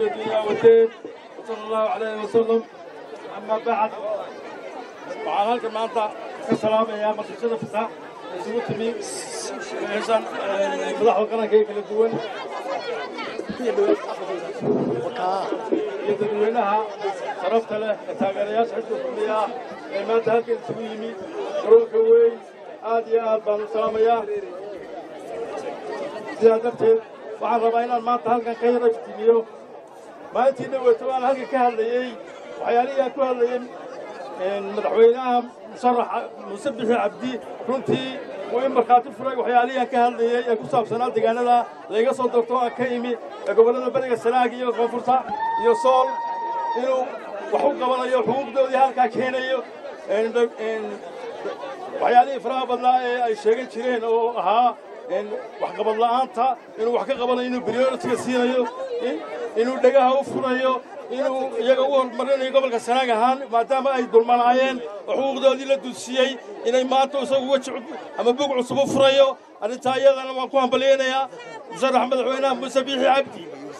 الدنيا والدين وصلى الله عليه وسلم أما بعد waxaan halkan maanta ka salaamayaa maqdishada fita isugu timi meeshan madaxda qaranka ee kala duwan iyo dadweynaha sharafta leh ee taageerayaasha xisbiga kulmiya ah ee maanta halkan isugu yimi garoonka weyn aad iyo aad baan u salaamayaa sidaa darteed waxaan rabaa inaan maanta halkan ka yara iftimiyo maalintii dhaweeto aan halkan ka hadlayey waxyaalihii aan ku hadlayey madaxweynaha musharaxa muuse bixi cabdi runtii uu in markhaati furay waxyaalihii aan ka hadlayey ee ku saabsanaa deegaanada layga soo doorto aan ka imi ee gobollada bariga sanaag iyo koonfurta iyo sool inuu wax u qabanayo xuquuqdoodii halkaa keenayo waxyaalihii faraha badnaa ee ay sheegan jireen oo ahaa waxqabad la'aanta inuu wax ka qabanayo inuu prioritiga siinayo inuu dhegaha u furayo inuu iyaga u horumarinayo gobolka sanaag ahaan maadaama ay dulmanaayeen oo xuquuqdoodii la dulsiyey inay maanta isagu weji ama bug cusub u furayo arrintaa iyadana waan ku hambalyaynayaa musharax madaxweynaha muuse biixi cabdi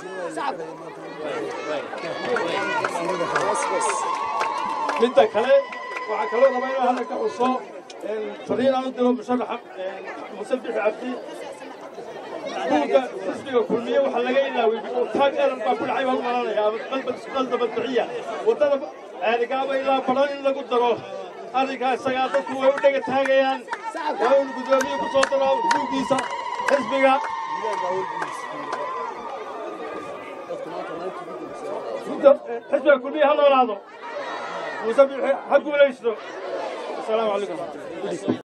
midda kale waxaa kaloo rabaa inaan hadda ka xuso fariin aan u diro musharaxa muuse biixi cabdi buugga xisbiga kulmiye waxaa laga ilaaway taag eran baa ku dhacay baan u malanaya ama qalda badbixiya waddada ceerigaaba ilaa baran in lagu daro arrinkaa isagaa dadku way u dhega taagayaan waa inu guddoomiye ku soo daro buuggiisa xisbiga xisbiga kulmiye ha noolaado muuse biixi ha guulaysto asalaamu calaykum